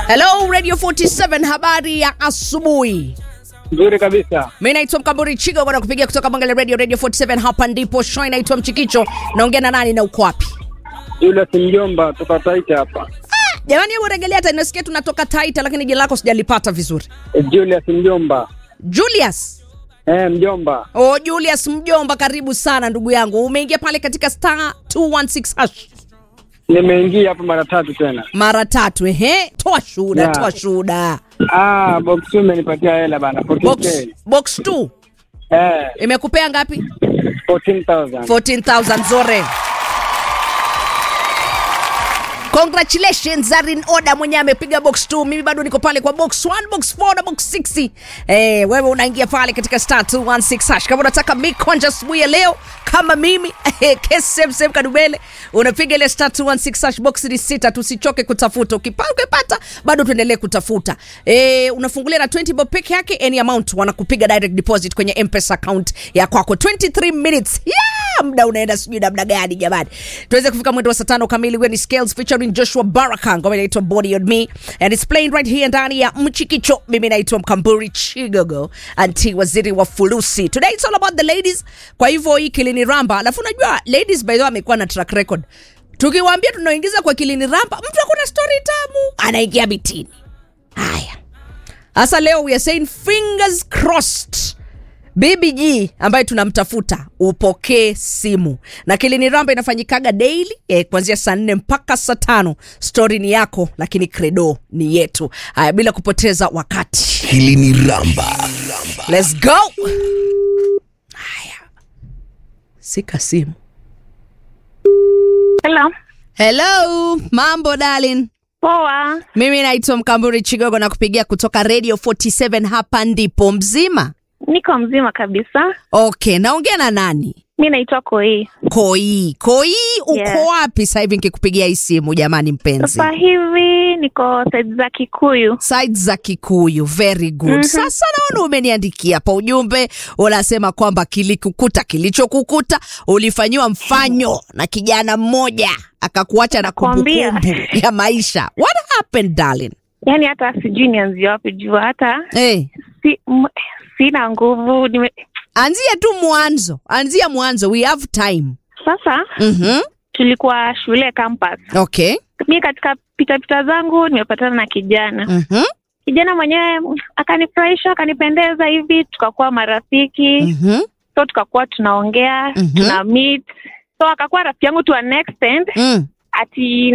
Hello Radio 47, habari ya asubuhi. Nzuri kabisa. Mi naitwa Mkamburi Chigo bwana kupigia kutoka Bangali Radio Radio 47. Hapa ndipo show inaitwa Mchikicho. Naongea na nani na uko wapi? Julius Mjomba toka Taita hapa. Jamani, hebu regelea hata nasikia tunatoka Taita, lakini jina lako sijalipata vizuri. Eh, Julius Mjomba. Julius. Eh, Mjomba. Oh, Julius Mjomba, karibu sana ndugu yangu. Umeingia pale katika star 216 hash Nimeingia hapa mara tatu tena. mara tatu. Ehe, toa shuhuda, Yeah. toa shuhuda. Ah, box two imenipatia hela bana. Box 14K. box 2 Eh, imekupea ngapi? 14,000. 14,000 zore. Congratulations Zarin Oda mwenye amepiga box 2. Mimi bado niko pale kwa box 1, box 4 na box 6. Eh, wewe unaingia pale katika star 216 hash. Kama unataka mikonja asubuhi ya leo kama mimi KSM Kadubele unapiga ile star 216 hash box ni sita, tusichoke kutafuta. Ukipa- Ukipata bado tuendelee kutafuta. Eh, unafungulia na 20 bob peke yake any amount wanakupiga direct deposit kwenye M-Pesa account ya kwako 23 minutes. Yeah, muda unaenda sijui namna gani jamani. Tuweze kufika mwendo wa saa tano kamili. Wewe ni Scales featuring Joshua Baraka, ngoma inaitwa Body on Me and it's playing right here ndani ya Mchikicho. Mimi naitwa Mkamburi Chigogo, anti waziri wa fulusi. Today it's all about the ladies. Kwa hivyo hii kilini ramba, alafu unajua ladies by the way amekuwa na track record. Tukiwaambia tunaingiza kwa kilini ramba, mtu akuna story tamu anaingia bitini. Haya. Sasa leo we are saying fingers crossed. BBG ambaye tunamtafuta upokee simu na kilini ramba inafanyikaga daily eh, kuanzia saa nne mpaka saa tano. Stori ni yako, lakini credo ni yetu. Haya, bila kupoteza wakati, Hili ni Ramba. let's go. Haya, sika simu. Hello. Hello, mambo darling. Poa. Mimi naitwa Mkamburi Chigogo na kupigia kutoka Radio 47 hapa ndipo mzima. Niko mzima kabisa. Okay, naongea na nani? Mi naitwa Koi. Koi, Koi, uko Yeah. wapi sasa hivi nikikupigia hii simu jamani mpenzi? Sasa hivi niko side za Kikuyu. Sides za Kikuyu, very good. Mhm. Sasa naona umeniandikia pa ujumbe, unasema kwamba kilikukuta kilichokukuta, ulifanyiwa mfanyo na kijana mmoja akakuacha na Nakwambia. kumbukumbu ya maisha. What happened darling? Yaani hata sijui nianzie wapi jua hata Hey, si, m, sina nguvu. Nime, anzia tu mwanzo, anzia mwanzo, we have time. sasa Mhm. tulikuwa shule campus. Okay. Mi katika pitapita zangu nimepatana na kijana. Mhm. Kijana mwenyewe mm, akanifurahisha, akanipendeza hivi, tukakuwa marafiki. Mhm. So tukakuwa tunaongea, Mhm. tuna meet. So akakuwa rafiki yangu to an extent Mm. ati